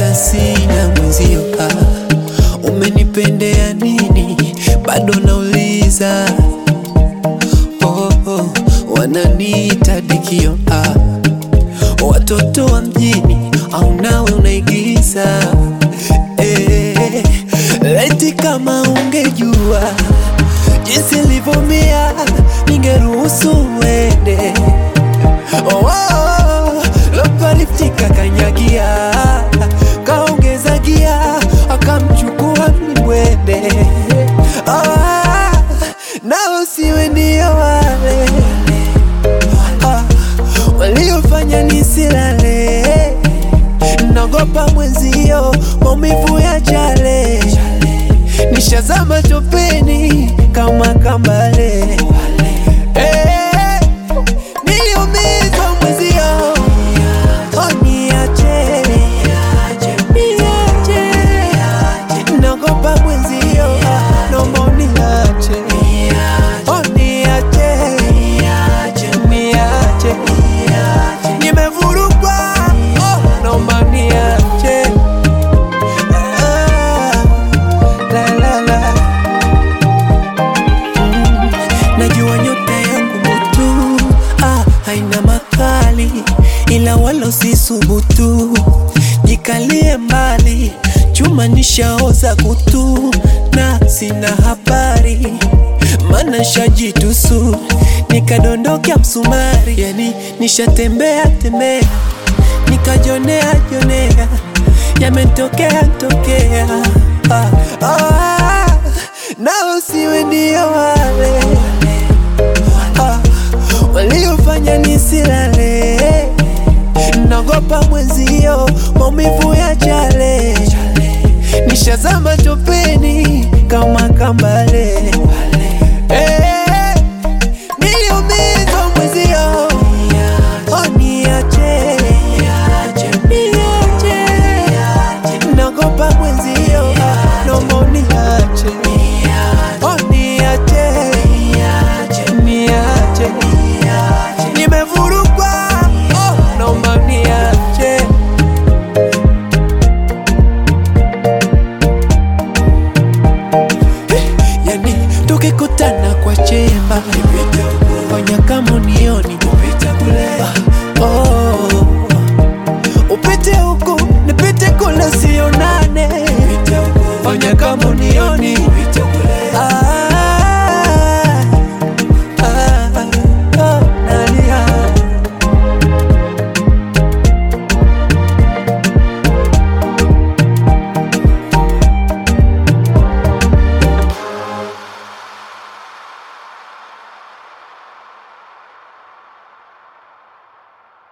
hata sina mwenzio. Ah, umenipendea nini? Bado nauliza. Oh, oh, wananiita dikio. Ah, watoto wa mjini au nawe unaigiza? Eh, eti kama ungejua jinsi nilivyomia, ningeruhusu uende. Oh, oh, oh, lopaliftika kanyagia, kaongeza gia, akamchukua mlimwende. Oh, na usiwe ndio wale ah, waliofanya nisilale, nagopa mwenzio, maumivu ya chale, nishazama topeni kama kambale Eh, niliumizwa mwenzio, oh, niache, niache, nagopa mwenzio, naomba uniache, oh, niache, niache, nimevurugwa, oh, naomba niache, Ah, la, la, la. Najua nyota yangu mutu ah, haina makali, ila wala usisubutu, jikalie mbali, chuma nishaoza kutu na sina habari, mana shajitusu nikadondokea msumari, yani nishatembea tembea nikajonea jonea, yametokea tokea ah, ah, na usiwe ndio wale ah, waliofanya nisilale, nagopa mwenzio, maumivu ya chale, nishazama topeni kama kambale